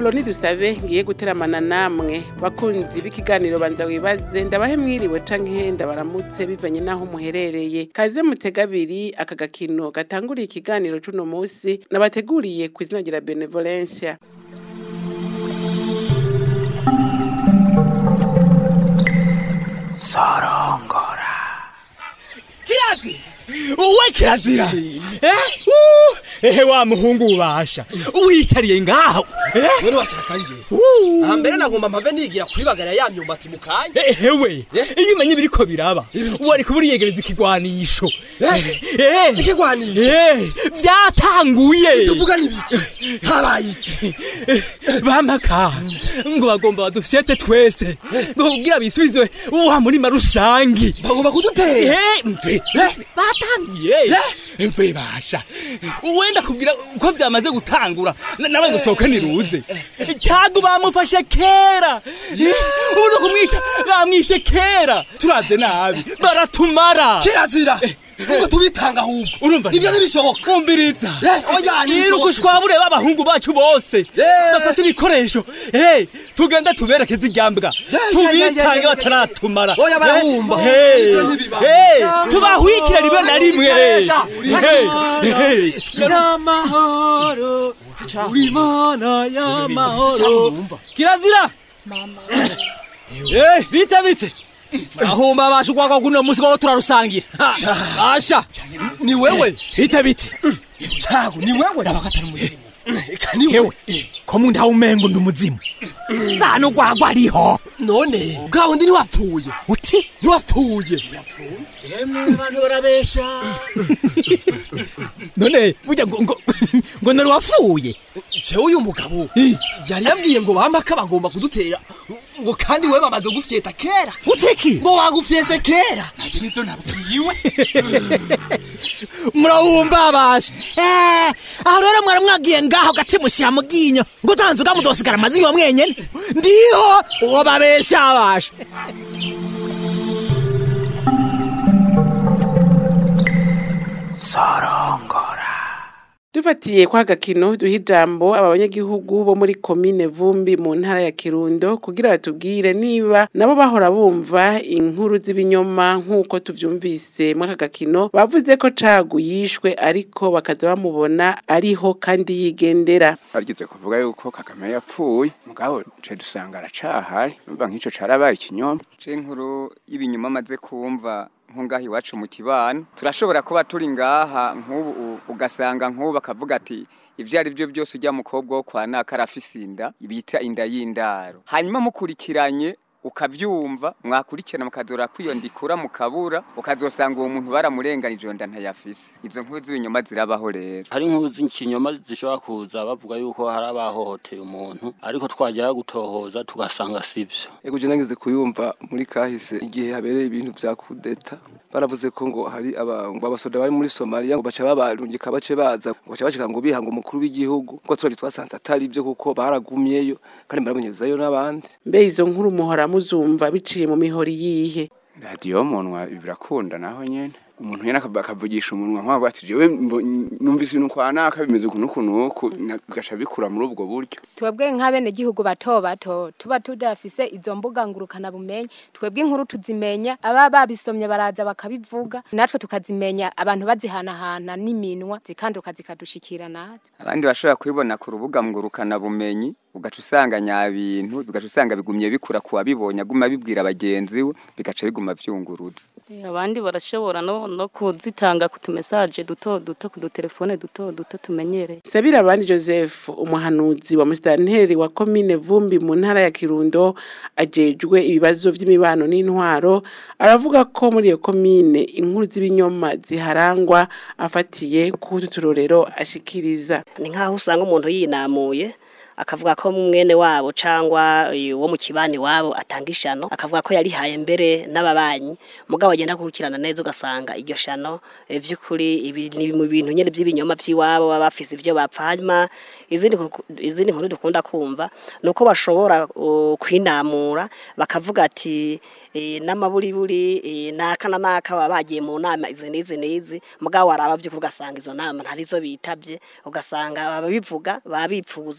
apoloni dusabe ngiye guteramana namwe bakunzi b'ikiganiro banza wibaze ndabahe mwiriwe canke ndabaramutse bivanye n'aho muherereye kaze mutega abiri aka gakino gatanguriye ikiganiro c'uno musi nabateguriye ku izina rya benevolencia sorongora kirazi uwe kirazira eh uh, ehe wa muhungu ubasha wicariye ngaho eh mwene washaka nje uh, aha mbere nagomba mpave nigira kwibagara ya myumbati mu kanya ehewe Eh? iyo umenye ibiriko biraba Ibiki? wari kuba uriyegereza ikigwanisho Eh? Eh, ikigwanisho eh, vyatanguye tuvuga n'ibiki habaye iki bamaka ngo bagomba badufyete twese ngo kugira bisubizwe wa murima rusangi bagomba kudutera Eh, mve Eh? batanguye Eh? mve basha wenda kugira ko vyamaze gutangura na- nawe gusohoka niruze cyago bamufashe kera ubu no kumwica bamwishe kera turavye nabi baratumara kirazira ngo tubitanga ahubwo urumva ibyo ntibishoboka kumviriza Eh, oya niruka ntibishoboka ushwabure b'abahungu bacu bose Eh. bafata ibikoresho Eh, tugenda tuberekeze iryambwa ya, ya, ya, tubitange ya. bataratumara Oya, barahumba. Eh, Ivyo ntibibaho. eh, tubahwikire rimwe na rimwe Ikoresha. Eh, eh, y'amahoro uri imana y'amahoro kirazira eh bite bite ahumba basha ugwagwa kuno musi ko turarusangira Ha, asha ni wewe bite bite cago ni wewe abakatari umuzimu eka ni hewe wewe ko mu ndaho umengo ndi umuzimu zana ugwagwa ariho none bwa wundi ntiwapfuye uti ntiwapfuye abantu barabesha none burya ngo ngo ngo nari wapfuye jewe uyu mugabo yari yabwiye ngo bamaka bagomba kudutera ngo kandi we bamaze gufyeta kera uteki ngo bagufyese kera naje nizo nabwiwe murabumba basha eh aho rero mwari mwagiye ngaho gati mushyira mu ginyo ngo utanze ugamuzosigara amazi yo mwenyene ndiho uwo babesha basha sorongora dufatiye kwa gakino duha ijambo aba banyagihugu bo muri komine vumbi mu ntara ya kirundo kugira batubwire niba nabo bahora bumva inkuru z'ibinyoma nk'uko tuvyumvise muri aka gakino bavuze ko cagu yishwe ariko bakaza bamubona ariho kandi yigendera bageze kuvuga yuko kagame yapfuye mugabo nce dusanga aracahari numva nk'ico carabaye ikinyoma ce inkuru y'ibinyuma amaze kumva nko ngaha iwacu mu kibano turashobora kuba turi ngaha nk'ubu u- ugasanga nk'ubu bakavuga ati ibyo ari byo byose ujya mukobwa wo kwa naka arafise inda bita inda y'indaro hanyuma mukurikiranye ukabyumva mwakurikirana mukazora kwiyondikura mukabura ukazosanga uwo muntu baramurenganije iyo nda ntayafise izo nkuru z'ibinyoma zirabaho rero hari inkuru z'ikinyoma zishobora kuza bavuga yuko hari abahohoteye umuntu ariko twajya gutohoza tugasanga sivyo Ego je nageze kuyumva muri kahise igihe habereye ibintu vya kudeta baravuze ko ngo hari aba- ngo abasoda bari muri Somalia ngo baca babarungika bace baza ngo baca bashika ngo bihanga umukuru w'igihugu ngo turabye twasanze atari ibyo kuko baragumyeyo kandi barabonyezayo n'abandi mbe izo nkuru muhora muzumva biciye mu mihori yihe radiyo munwa birakunda naho nyene umuntu nyene akava- akavugisha umunwa nk'aho ati jewe mbo- numvise ibintu kwa naka bimeze uku n'uku n'uku na- bigaca bikura muri ubwo buryo twebwe nk'abenegihugu bato bato tuba tudafise izo mbuga ngurukana bumenyi twebwe inkuru tuzimenya aba babisomye baraza bakabivuga natwe tukazimenya abantu bazihanahana n'iminwa zikanduka zikadushikira natwe abandi bashobora kubibona ku rubuga ngurukana bumenyi ugaca usanga nyabintu bigaca usanga bigumye bikura ku wabibonye aguma abibwira bagenzi we bigaca biguma vyunguruza Eh, abandi barashobora no, no kuzitanga ku tumesaje duto duto ku dutelefone duto duto tumenyereye Sabira abandi Joseph umuhanuzi wa musitanteri wa komine Vumbi mu ntara ya Kirundo ajejwe ibibazo vy'imibano n'intwaro aravuga ko muri iyo komine inkuru z'ibinyoma ziharangwa afatiye ku tuturorero ashikiriza ni nk'aho usanga umuntu yinamuye akavuga ko mwene wabo cyangwa uwo mu kibani wabo atanga ishano akavuga ko yarihaye mbere n'ababanyi mugabo agenda gukurikirana neza ugasanga iryo shano eh, vy'ukuri ibi ni mu bintu nyene by'ibinyoma by'iwabo baba bafise ivyo bapfa hanyuma izindi nkuru- izindi nkuru dukunda kumva nuko bashobora uh, kwinamura bakavuga ati eh, n'amaburiburi eh, naka na naka baba bagiye mu nama izi n'izi n'izi mugabo waraba by'ukuri ugasanga izo nama ntarizo bitavye ugasanga ababivuga baba bipfuza kuba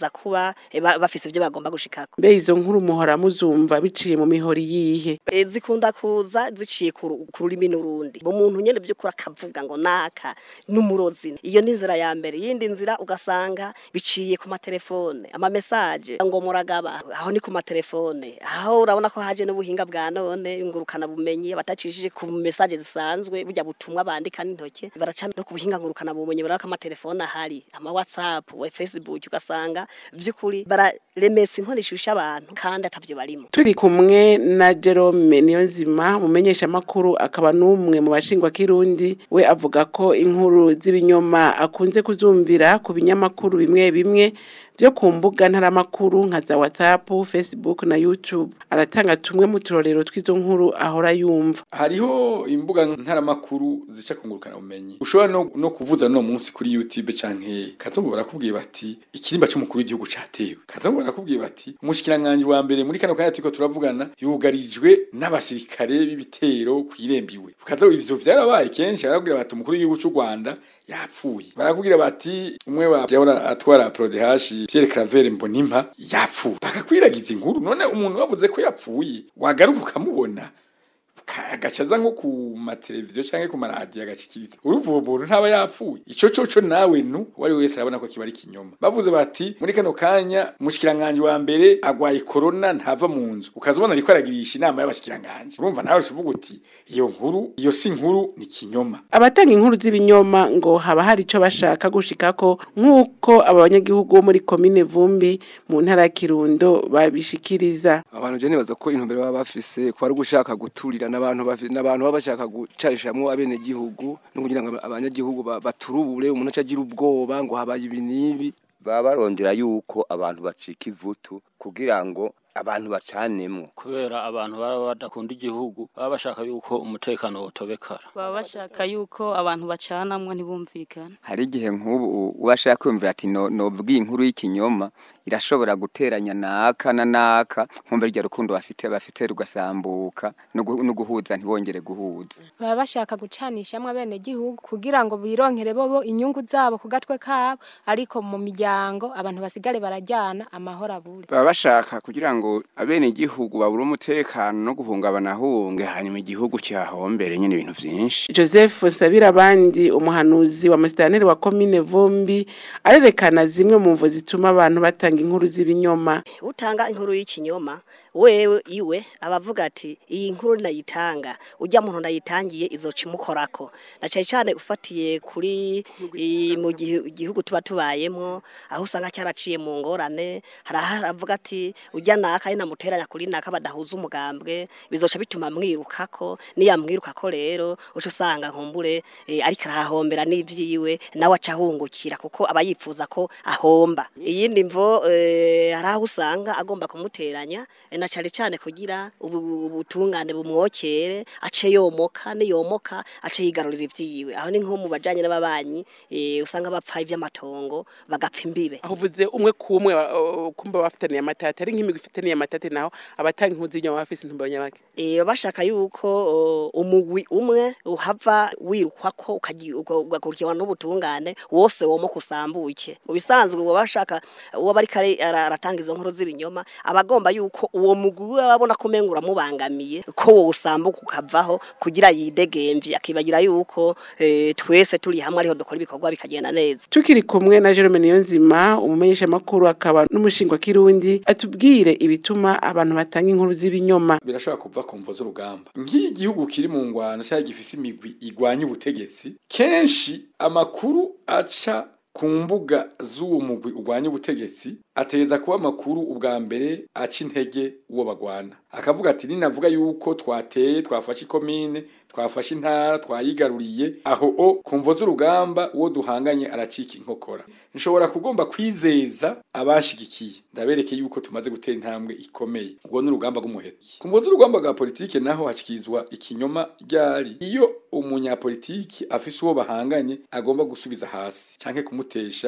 kuba eh, ba- bafise ivyo bagomba gushikako mbe izo nkuru muhora muzumva biciye mu mihori yihe Eh, zikunda kuza ziciye ku ru- ku rurimi n'urundi mu muntu nyene by'ukuri akavuga ngo naka n'umurozi iyo ni inzira ya mbere yindi nzira ugasanga biciye ku matelefone ama message ngo muragaba aho ni ku matelefone aho urabona ko haje n'ubuhinga bwa none ngurukana bumenyi batacishije ku message zisanzwe burya butumwa bandika n'intoke baracana no ku buhinga ngurukana bumenyi baraka amatelefone ahari ama whatsapp we facebook ugasanga by'ukuri bararemesa inkoni ishusha abantu kandi atavyo barimo turi kumwe na Jerome Niyonzima mumenyesha makuru akaba n'umwe mu bashingwa kirundi we avuga ko inkuru z'ibinyoma akunze kuzumvira ku binyamakuru bimwe bimwe byo ku mbuga ntaramakuru nka za WhatsApp, Facebook na YouTube aratanga tumwe mu turorero tw'izo nkuru ahora yumva hariho imbuga ntaramakuru zica kungurukana ubumenyi ushobora no, no kuvuza no munsi kuri YouTube canke kazungu barakubwiye bati ikirimba c'umukuru w'igihugu catewe kazungu barakubwiye bati umushikiranganje wa mbere muri kano kanya turiko turavugana yugarijwe n'abasirikare b'ibitero kwirembiwe kazo ivyo vyarabaye kenshi barakubwira bati umukuru w'igihugu c'u Rwanda yapfuye barakubwira bati umwe wa yahora atwara prodehashi Pierre Claver Mbonimpa yapfuye bakakwiragiza inkuru none umuntu wavuze ko yapfuye wagaruka ukamubona agacaza nko ku mateleviziyo canke ku maradiyo agashikiriza uruvuga umuntu ntaba yapfuye ico coco nawe nu uwari wese arabona ko kiba ari kinyoma bavuze bati muri kano kanya umushikiranganje wa mbere agwaye corona ntava mu nzu ukaza ubona ariko aragirisha inama y'abashikiranganje urumva nawe uvuga uti iyo nkuru iyo si nkuru ni kinyoma abatanga inkuru z'ibinyoma ngo haba hari ico bashaka gushikako nk'uko aba banyagihugu bo muri komine Vumbi mu ntara ya Kirundo babishikiriza abantu je nibaza ko intumbero baba bafise ko ari gushaka guturira n'abantu bafi- n'abantu baba bashaka gucarishamwo abene gihugu no kugira ngo abanyagihugu ba- baturubure umuntu acagira ubwoba ngo habaye ibi n'ibi baba barondera yuko abantu bacika ivutu kugira ngo abantu bacanemo kubera abantu baba badakunda igihugu baba bashaka yuko umutekano wotobekara baba bashaka yuko abantu bacanamwo ntibumvikane hari igihe nk'ubu uwashaka kwumvira ati no nobwiye inkuru y'ikinyoma irashobora guteranya naka na naka nkumva rya rukundo bafite bafite rugasambuka no gu- no guhuza ntibongere guhuza baba bashaka gucanishamwe abene gihugu kugira ngo bironkere bobo inyungu zabo ku gatwe kabo ariko mu miryango abantu basigare barajyana amahoro abure baba bashaka kugira ngo abenegihugu babure umutekano no guhungabana hunge hanyuma igihugu cyahombere nyine ibintu vyinshi Joseph Nsabira abandi umuhanuzi wa musitanteri wa komine Vumbi arerekana zimwe mu mvo zituma abantu batanga inkuru z'ibinyoma utanga inkuru y'ikinyoma wewe iwe abavuga ati iyi nkuru nayitanga ujya muntu nayitangiye izoca imukorako na cyane cyane ufatiye kuri i- mu gihu- gihugu tuba tubayemo aho usanga cyaraciye mu ngorane hari aho avuga ati ujya naka namuteranya kuri naka badahuza umugambwe bizoca bituma mwirukako niyamwirukako rero uca usanga nkumbure eh, ariko arahahombera n'ivyiwe nawe aca ahungukira kuko aba yifuza ko ahomba iyindi mvo eh, hari aho usanga agomba kumuteranya eh, na cyane cyane kugira ubu- ubutungane bumwokere ace yomoka niyomoka ace yigarurira ivyiwe aho ni nko mu bajanye n'ababanyi eh, usanga bapfa ivy'amatongo bagapfa imbibe aho uvuze umwe ku umwe uh, kumba bafitaniye amatati ari nk'imigwi ifitaniye amatati naho abatanga inkuru z'ibinyoma bafise intumbero nyabaki Eh bashaka yuko o, umugwi umwe uhava wirukwako ukaji- uga- ugakurikiranwa n'ubutungane wose womo kusambuke mu bisanzwe uwo bashaka uwo bari kare ara- aratanga izo nkuru z'ibinyoma abagomba yuko uwo mugwi we abona ko umenga uramubangamiye ko wowe usambuka ukavaho kugira yidegemvye akibagira yuko eh, twese turi hamwe ariho dukora ibikorwa bikagenda neza tukiri kumwe na Jerome Niyonzima umumenyesha makuru akaba n'umushingwa kirundi atubwire ibituma abantu batanga inkuru z'ibinyoma birashobora kuva ku mvo z'urugamba nk'iyo igihugu kiri mu ngwano cyangwa gifise imigwi igwanya ubutegetsi kenshi amakuru aca ku mbuga z'uwo mugwi urwanya ubutegetsi ategeza kuba amakuru ubwa mbere aca intege uwo bagwana akavuga ati ninavuga yuko twateye twafashe ikomine twafashe intara twayigaruriye aho o ku mvo z'urugamba uwo duhanganye aracika inkokora nshobora kugomba kwizeza abashigikiye ndabereke yuko tumaze gutera intambwe ikomeye ubwo ni urugamba rw'umuheto ku mvo z'urugamba rwa politike naho hakirizwa ikinyoma ryari iyo umunyapolitiki afise uwo bahanganye agomba gusubiza hasi canke kumutesha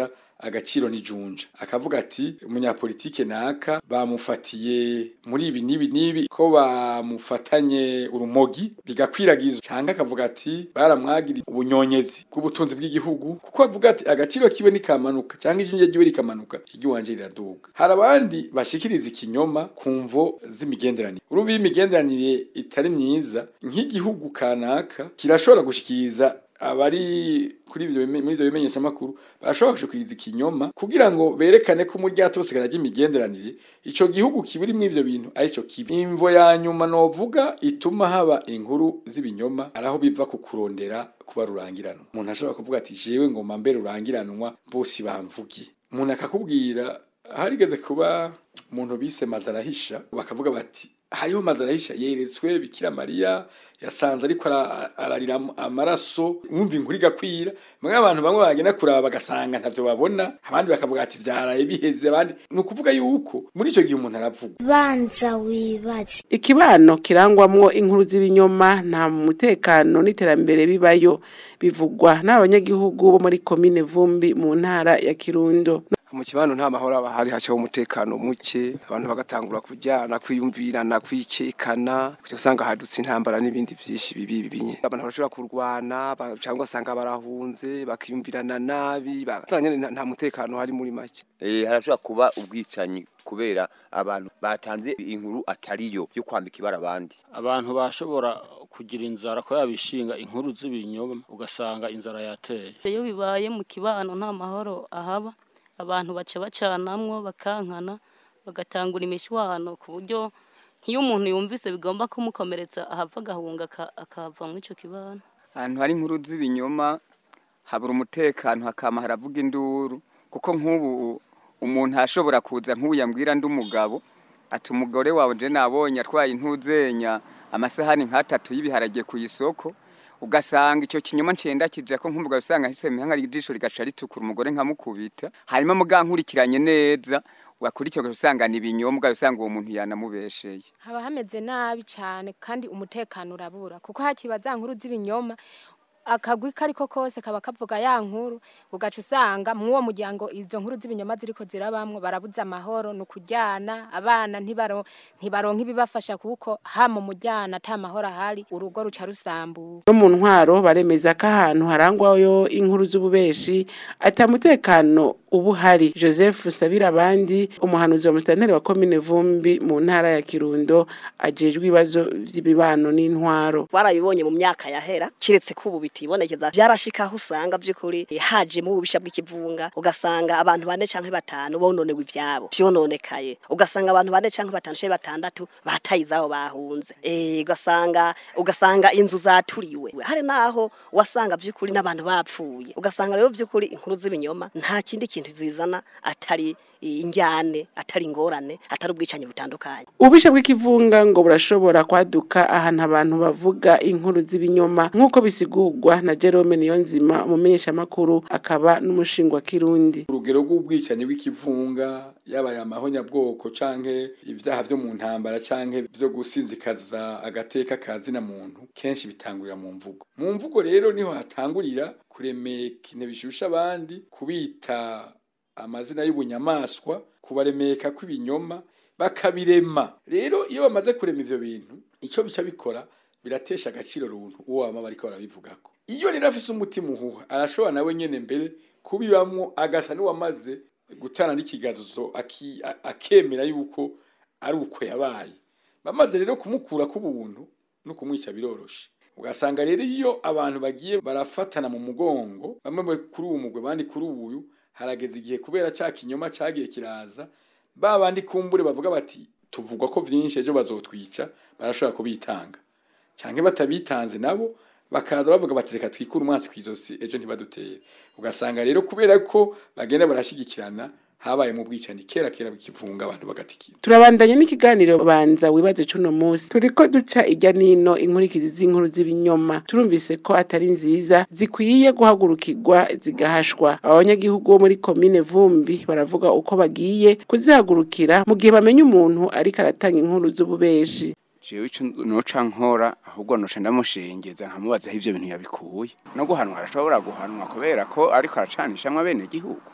agaciro ni junja akavuga ati umunyapolitike naka bamufatiye muri ibi n'ibi n'ibi ko bamufatanye urumogi bigakwiragizwa cyangwa akavuga ati baramwagiriye ubunyonyezi bw'ubutunzi bw'igihugu kuko avuga ati agaciro kiwe nikamanuka cyangwa ijunja ryiwe rikamanuka iry'iwanje riraduga hari abandi bashikiriza ikinyoma ku mvo z'imigenderanire urumva iyo imigenderanire itari myiza nk'igihugu kanaka kirashobora gushikiriza abari kuri ibyo bime- muri ibyo bimenyesha makuru barashobora gushikiriza ikinyoma kugira ngo berekane ko umuryango wose karagira imigenderanire ico gihugu kibiri muri ivyo bintu arico kibi imvo ya nyuma novuga ituma haba inkuru z'ibinyoma araho biva ku kurondera kuba rurangiranwa umuntu ashobora kuvuga ati jewe ngoma mbere rurangiranwa bose bamvugiye umuntu akakubwira harigeze kuba umuntu bise mazarahisha bakavuga bati hariho mazarahisha yeretswe bikira mariya yasanze ariko ara- ararira am- amaraso wumva inkuru igakwira mwe abantu bamwe bagenda kuraba bagasanga ntavyo babona abandi bakavuga ati vyaraye biheze abandi ni ukuvuga yuko muri ico gihe umuntu aravuga banza wibaze ikibano kirangwamwo inkuru z'ibinyoma nta mutekano n'iterambere bibayo bivugwa n'abanyagihugu bo muri komine vumbi mu ntara ya kirundo mu kibano nta mahoro aba hari hacaho umutekano muke abantu bagatangura kujyana kwiyumvirana kwikekana kuko usanga hadutse intambara n'ibindi byinshi bibi bibinye abantu barashobora kurwana ba- cyangwa usanga barahunze bakiyumvirana nabi ba- usanga nyene nta- nta mutekano hari muri make Eh, harashobora kuba ubwicanyi kubera abantu batanze inkuru atariyo yo kwambika ibara abandi abantu bashobora kugira inzara ko yabishinga inkuru z'ibinyoma ugasanga inzara yateye iyo bibaye mu kibano nta mahoro ahaba abantu baca bacanamwo bakankana bagatangura imishwano ku buryo nk'iyo umuntu yumvise bigomba kumukomeretsa ahava agahunga aka- akava muri ico kibano ahantu hari inkuru z'ibinyoma habura umutekano hakama haravuga induru kuko nk'ubu umuntu ashobora kuza nk'ubu yambwira ndi umugabo ati umugore wawe je nabonye atwaye intuzenya amasahani nk'atatu y'ibiharage ku isoko ugasanga icyo kinyoma ncenda kija ko nk'umugabo usanga ahise mihanga ijisho rigaca ritukura umugore nkamukubita hanyuma mugankurikiranye neza wakurikira usanga ni ibinyoma usanga uwo muntu yanamubesheye haba hameze nabi cyane kandi umutekano urabura kuko hakiba za nkuru z'ibinyoma akagwi kariko kose kaba kavuga ya nkuru ugaca usanga mu uwo muryango izo nkuru z'ibinyoma ziriko zirabamwo barabuza amahoro ni ukujyana abana ntibaro ntibaronka ibibafasha kuko ha mu mujyana ata mahoro ahari urugo ruca rusambura no mu ntwaro baremeza ko ahantu harangwayo inkuru z'ububeshi ata mutekano uba uhari joseph sabira abandi umuhanuzi wa musitanteri wa komine vumbi mu ntara ya kirundo ajejwe ibibazo vy'imibano n'intwaro twarabibonye mu myaka yahera kiretse ko ubu bitibonekeza byarashika aho usanga by'ukuri eh, hajemo ububisha bw'ikivunga ugasanga abantu bane canke batanu bononewe ivyabo vyononekaye ugasanga abantu bane canke batanu canke batandatu bataye izabo bahunze eh ugasanga ugasanga inzu zaturiwe hari naho wasanga by'ukuri n'abantu bapfuye ugasanga rero by'ukuri inkuru z'ibinyoma nta kindi kintu zizana atari eh, injyane atari ingorane atari ubwicanyi butandukanye ububisha bw'ikivunga ngo burashobora kwaduka ahantu abantu bavuga inkuru z'ibinyoma nk'uko bisigurwa na jerome niyonzima umumenyeshamakuru akaba n'umushingwa kirundi urugero rw'ubwicanyi bw'ikivunga yabaye amahonyabwoko canke ibyaha byo mu ntambara canke byo gusinzikaza agateka ka zina muntu kenshi bitangurira mu mvugo mu mvugo rero niho hatangurira kuremeka intebe bishusha abandi kubita amazina y'ubunyamaswa kubaremeka kw'ibinyoma bakabirema rero iyo bamaze kurema ivyo bintu icyo bica bikora biratesha agaciro runtu uwo bama bariko barabivugako iyo rero afise umutima uhuha arashobora nawe nyene mbere kubibamwo agasa n'uwamaze gutana n'ikigazo aki- a- akemera yuko ari uko yabaye bamaze rero kumukura k'ubuntu no kumwica biroroshe ugasanga rero iyo abantu bagiye barafatana mu mugongo bamwe bari kuri uwu mugwe abandi kuri uyu harageze igihe kubera ca kinyoma cagiye kiraza ba bandi kumbure bavuga bati tuvugwa ko vyinshi ejo bazotwica barashobora kubitanga canke batabitanze nabo bakaza bavuga bati reka twikure umwansi kw'izosi ejo ntibadutere ugasanga rero kubera ko bagenda barashigikirana habaye mu bwicanyi kera kera bikivunga abantu bagatikira turabandanya n'ikiganiro banza wibaze cuno munsi turiko duca ijya nino inkurikizi z'inkuru z'ibinyoma turumvise ko atari nziza zikwiye guhagurukirwa zigahashwa abanyagihugu bo muri komine vumbi baravuga uko bagiye kuzihagurukira mu gihe bamenya umuntu ariko aratanga inkuru z'ububeshi jewe ico noca nkora ahubwo noca ndamushengeza nkamubaza aho ivyo bintu yabikuye no guhanwa arashobora guhanwa kubera ko ariko aracanishamwo abene gihugu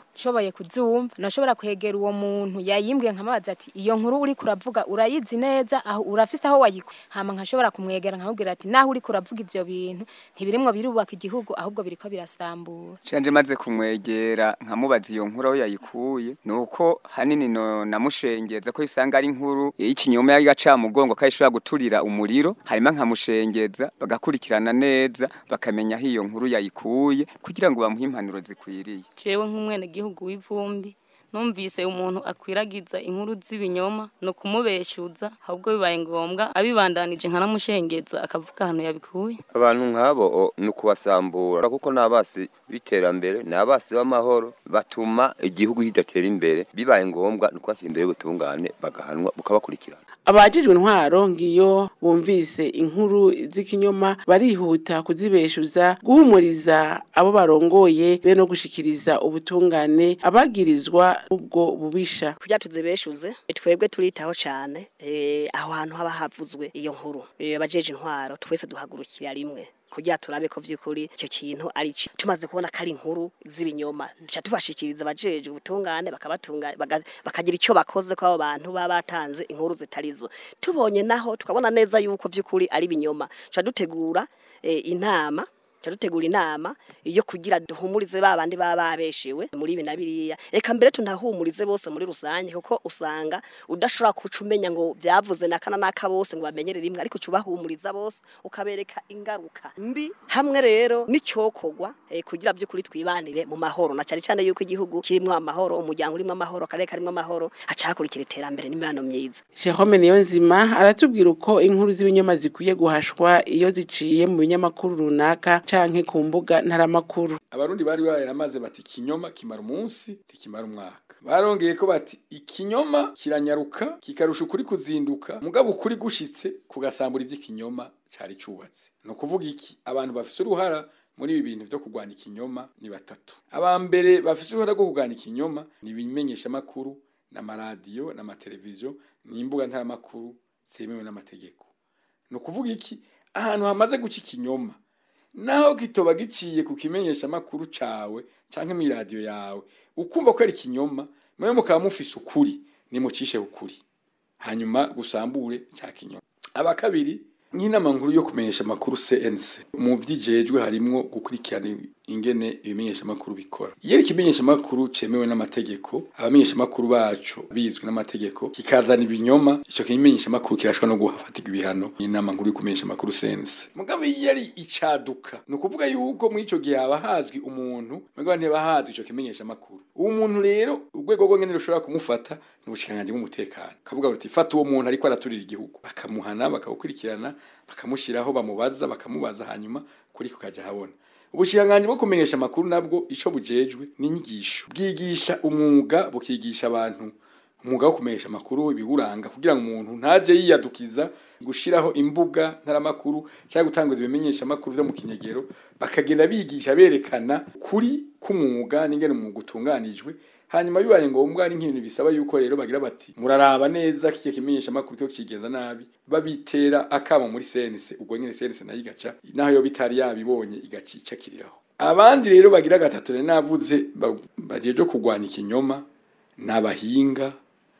nshoboye kuzumva nashobora kwegera uwo muntu yayimbwiye nkamubaza ati iyo nkuru uri kuravuga urayizi neza aho urafise aho wayikuye hama nkashobora kumwegera nkamubwira ati naho uri kuravuga ivyo bintu ntibirimwo birubaka igihugu ahubwo biriko birasambura canje maze kumwegera nkamubaza iyo nkuru aho yayikuye nuko hanini no namushengeza ko isanga ari inkuru y'ikinyoma y'agacamugongo ko ishobora guturira umuriro hanyuma nkamushengeza bagakurikirana neza bakamenya aho iyo nkuru yayikuye kugira ngo bamuhe impanuro zikwiriye jewe nk'umwenegihugu w'ivumbi numvise umuntu akwiragiza inkuru z'ibinyoma no kumubeshuza ahubwo bibaye ngombwa abibandanije nkanamushengeza akavuga ahantu yabikuye abantu nk'abo o, ni ukubasambura kuko ni abasi b'iterambere ni abasi b'amahoro batuma igihugu kidatera imbere bibaye ngombwa ni ukubashyira imbere y'ubutungane bagahanwa bukabakurikirana abajijwe intwaro ngiyo bumvise inkuru z'ikinyoma barihuta kuzibeshuza guhumuriza abo barongoye be no gushikiriza ubutungane abagirizwa ubwo bubisha kugira tuzibeshuze twebwe turitaho cyane eh, aho hantu haba havuzwe iyo nkuru Eh, abajeje intwaro twese duhagurukira rimwe kugira turabe ko vy'ukuri icyo kintu ari cyo tumaze kubona ko ari inkuru z'ibinyoma nca tubashikiriza abajeje ubutungane bakabatunga baga- bakagira icyo bakoze ko abo bantu baba batanze inkuru zitarizo tubonye naho tukabona neza yuko vy'ukuri ari ibinyoma nca dutegura eh, inama Tuca dutegura inama iyo kugira duhumurize ba bandi baba babeshewe muri ibi na biriya eka mbere tunahumurize bose muri rusange kuko usanga udashobora kuca umenya ngo byavuze nakana naka bose ngo bamenyere rimwe ariko ubahumuriza bose ukabereka ingaruka mbi hamwe rero n'icyokorwa eh, kugira by'ukuri twibanire mu mahoro na cyane cyane yuko igihugu kirimo amahoro umuryango urimo amahoro akarere karimo amahoro hacakurikira iterambere n'imibano myiza Jerome Niyonzima aratubwira uko inkuru z'ibinyoma zikwiye guhashwa iyo ziciye mu binyamakuru runaka canke ku mbuga ntaramakuru abarundi bari bayamaze bati ikinyoma kimara umunsi ntikimara umwaka barongeye ko bati ikinyoma kiranyaruka kikarusha ukuri kuzinduka mugabo ukuri gushitse kugasambura ivy'ikinyoma cari cubatse ni ukuvuga iki abantu bafise uruhara muri ibi bintu vyo kurwanya ikinyoma ni batatu aba mbere bafise uruhara rwo kurwanya ikinyoma ni ibimenyeshamakuru n'amaradiyo n'amateleviziyo n'imbuga ntaramakuru zemewe n'amategeko ni ukuvuga iki ahantu hamaze guca ikinyoma naho kitoba giciye ku kimenyesha makuru cawe canke mu radio yawe ukumva ko ari kinyoma mwe mukaba mufise ukuri nimucishe ukuri hanyuma gusambure ca kinyoma aba kabiri nk'inama nkuru yo kumenyesha makuru CNC mu vyijejwe harimwo gukurikirana ingene ibimenyesha makuru bikora iyo ikimenyesha makuru cemewe n'amategeko abamenyesha makuru bacu bizwi n'amategeko kikazana ibinyoma ico kimenyesha makuru kirashobora no guhafatirwa ibihano inama nkuru yo kumenyesha makuru CNC mugabo iyo ari icaduka ni ukuvuga yuko muri ico gihe haba hazwi umuntu mugabo ntihaba hazwi ico kimenyesha makuru uwo muntu rero urwego rwo ngene rushobora kumufata ni ubushikiranganji bw'umutekano kavuga buti fata uwo muntu ariko araturira igihugu bakamuhana bakawukurikirana bakamushiraho bamubaza bakamubaza hanyuma kuri kukaja habona ubushikiranganji bwo kumenyesha amakuru nabwo ico bujejwe ni inyigisho bwigisha umwuga bukigisha abantu umwuga wo kumenyesha amakuru ibiwuranga kugira ngo umuntu ntaje yiyadukiza gushiraho imbuga ntaramakuru cyangwa gutanguza ibimenyesha amakuru vyo mu kinyegero bakagenda bigisha berekana kuri k'umwuga n'ingene umwuga utunganijwe hanyuma bibaye ngombwa ari nk'ibintu bisaba yuko rero bagira bati muraraba neza kiye kimenyesha amakuru cyo kigenza nabi babitera akamo muri CNC ubwo nyine CNC nayo igaca naho yo bitari yabibonye igacica kiriraho abandi rero bagira gatatu rero navuze ba- bajeje kurwanya ikinyoma nabahinga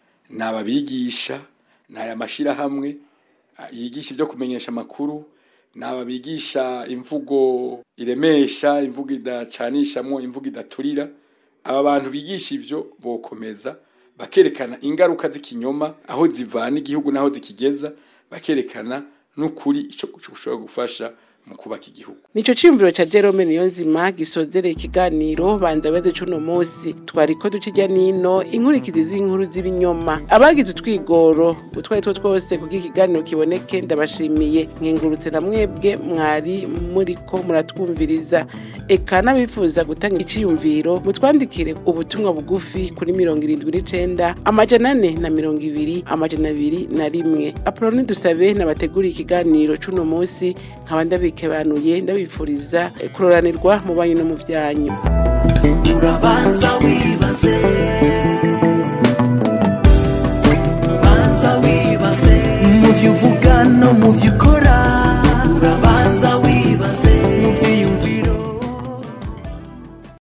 nababigisha naya mashira hamwe yigisha ibyo kumenyesha amakuru nababigisha imvugo iremesha imvugo idacanishamo imvugo idaturira aba bantu bigisha ivyo bokomeza bakerekana ingaruka z'ikinyoma aho zivana igihugu naho zikigeza bakerekana n'ukuri ico gushobora gufasha mu kubaka igihugu Nico cimviro ca Jerome Niyonzima gisozereye ikiganiro banza weze cuno musi twariko ducijya nino inkurikizi z'inkuru z'ibinyoma abagize utwigoro utwari two twose kuko ikiganiro kiboneke ndabashimiye nkengurutse na mwebwe mwari muriko muratwumviriza eka n'abifuza gutanga iciyumviro mutwandikire ubutumwa bugufi kuri mirongo irindwi n'icenda amajana ane na mirongo ibiri amajana abiri na rimwe apoloni dusabe nabateguriye ikiganiro cuno musi nkaba ndabikebanuye ndabifuriza eh, kuroranirwa mu banyu no mu vyanyu urabanza wibaze banza wibaze mu byo uvuga no mu byo ukora